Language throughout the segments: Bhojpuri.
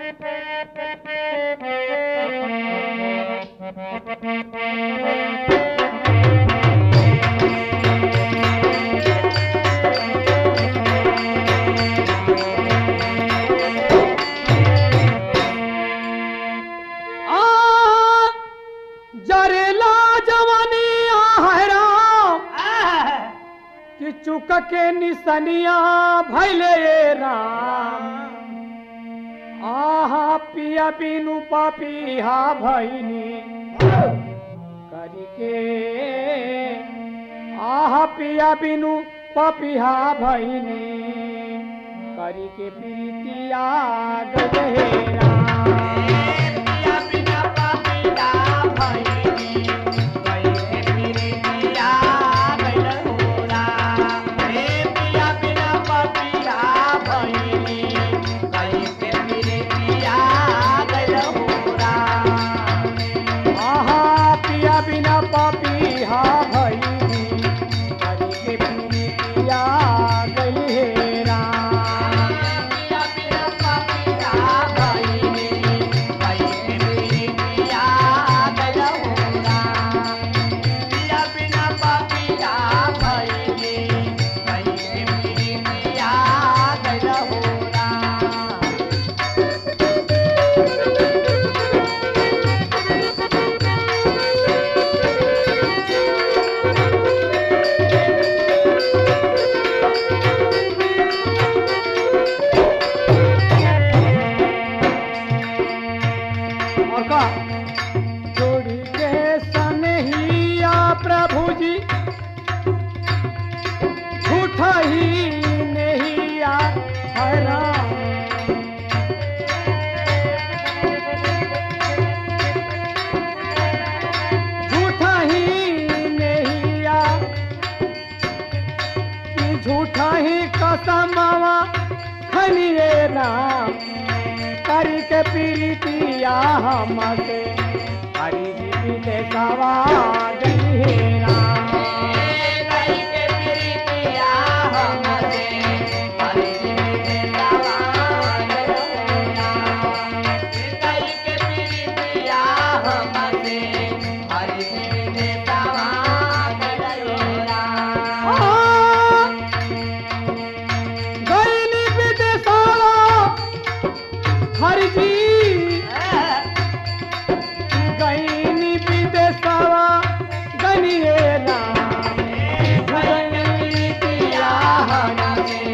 आ जरेला जवानी आहरा कि चुक के निसनिया भैले राम आहा पिया बिनु पपिहा भैनी करी के आहा पिया बिनु पपिहा भैनी करी के प्रीतिया गहेरा आहा पिया बिना पापी हा भई हरि के पीरी पिया गई हेरा और का जोड़ी के सनहिया प्रभु जी झूठा ही नहीं आ हरा झूठा ही नहीं आ कि झूठा ही कसमवा खनिए राम करी के पीरितिया हमसे हरि जी पीते सवा गहेरा गईली विदेशाला हरि जी गईनी विदेशाला गनिए राम गईनी पिया हमसे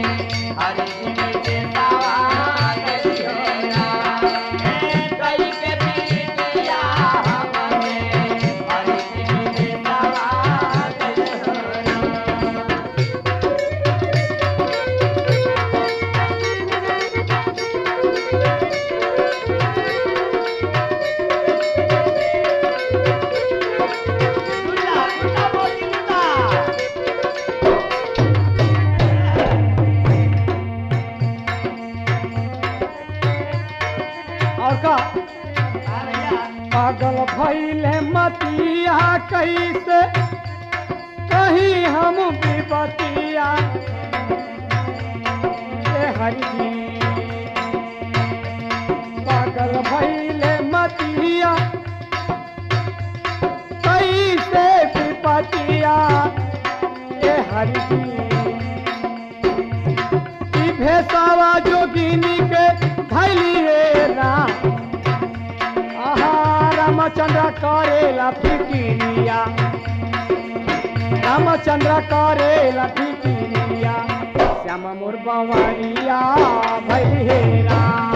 और का पागल भैले मतिया कैसे कहीं हम विपतिया ए हरि जी पागल भैले मतिया कैसे विपतिया ए हरि जी ई भेसावा जोगिनी के धैली रे राम आहा रामचंद्र करेला फिकिरिया रामचंद्र करेला फिकिरिया श्याम मोर बंवरिया भैली हे राम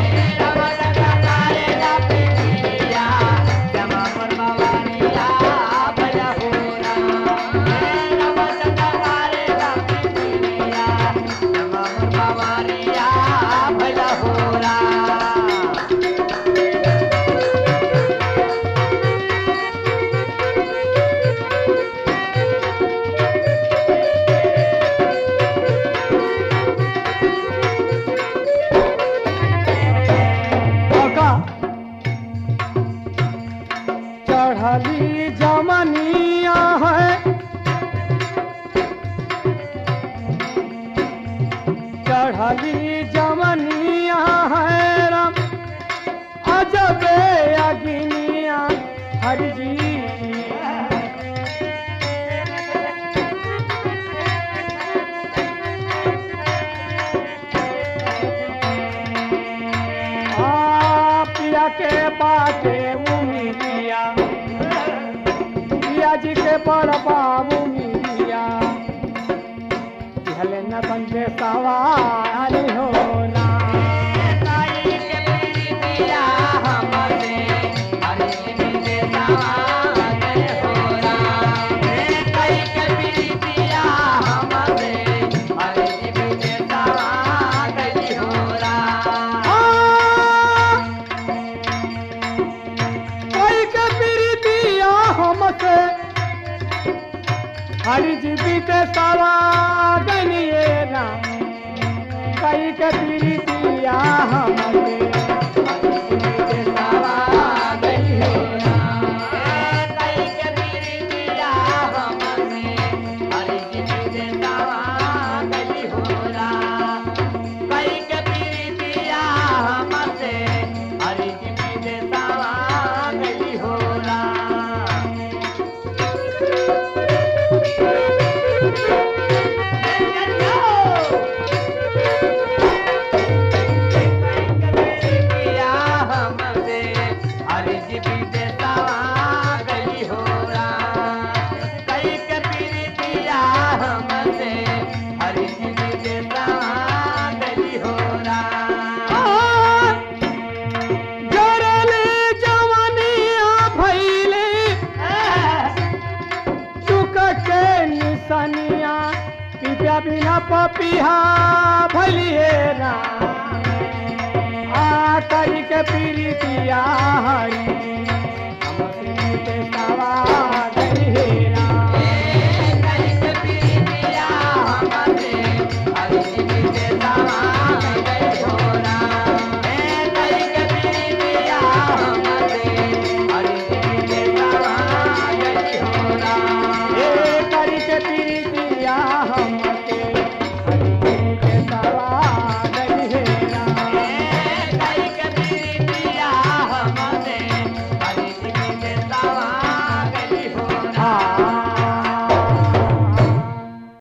और का चढ़ली जमनिया है चढ़ली जमनिया है के बाटे उमिरिया पिया जी के बड़ बाबू मिलिया हले न बंदे सवारी हो ना कोई के प्रीतिया हमसे हरि जीवी के सवा गनिए ना कई के प्रीतिया हमसे हरि जीवी के सवा गनिए ना जरले जवानिया भैले चुक के निसनिया पिपिया बिना पपिहा भलिए ना आ करी के पीरितिया हरी